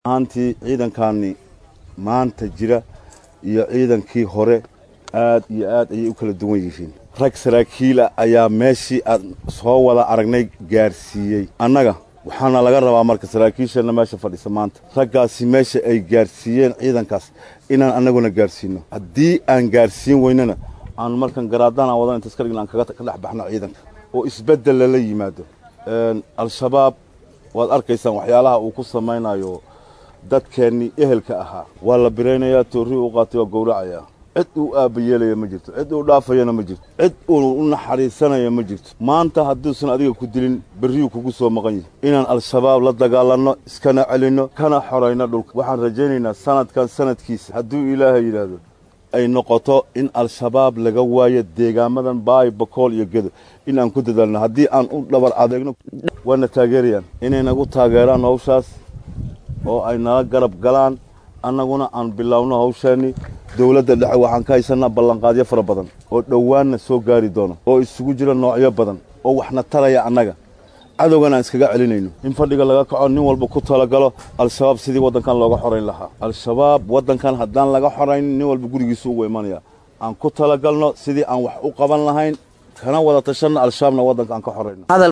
ahaantii ciidankaani maanta jira iyo ciidankii hore aad iyo aad ayay u kala duwan yihiin rag saraakiila ayaa meeshii aad soo wada aragnay gaarsiiyey annaga waxaana laga rabaa marka saraakiisheenna meesha fadhisa maanta raggaasi meesha ay gaarsiiyeen ciidankaas inaan annaguna gaarsiino haddii aan gaarsiin weynana aan markan garaadana wadan inta iska dhigna aan kaga ka dhex baxno ciidanka oo isbeddel lala yimaado al-shabaab waad arkaysaan waxyaalaha uu ku samaynayo dadkeennii ehelka ahaa waa la biraynayaa toorrii u qaatay waa gowracayaa cid uu aabbayeelaya ma jirto cid uu dhaafayana ma jirto cid uu u naxariisanaya ma jirto maanta hadduusan adiga ku dilin berriyuu kugu soo maqan yahay inaan al-shabaab la dagaalanno iskana celinno kana xorayno dhulka waxaan rajaynaynaa sanadkan sanadkiisa hadduu ilaahay yidhaahdo ay noqoto in al-shabaab laga waayo deegaamadan baay bakool iyo gedo in aan ku dadaalno haddii aan u dhabar adeegno waana taageerayaan inay nagu taageeraan hawshaas oo ay nala garab galaan annaguna aan bilaawno hawshaannii dowladda dhexe waxaan ka haysanaa ballanqaadyo fara badan oo dhowaanna soo gaari doono oo isugu jira noocyo badan oo waxna taraya annaga cadowgan aan iskaga celinayno in fadhiga laga kaco nin walba ku talagalo al-shabaab sidii waddankan looga xorayn lahaa al-shabaab waddankan haddaan laga xorayn nin walba gurigiisu ugu imanaya aan ku talagalno sidii aan wax u qaban lahayn kana wada tashanna al-shabaabna waddanka aan ka xorayno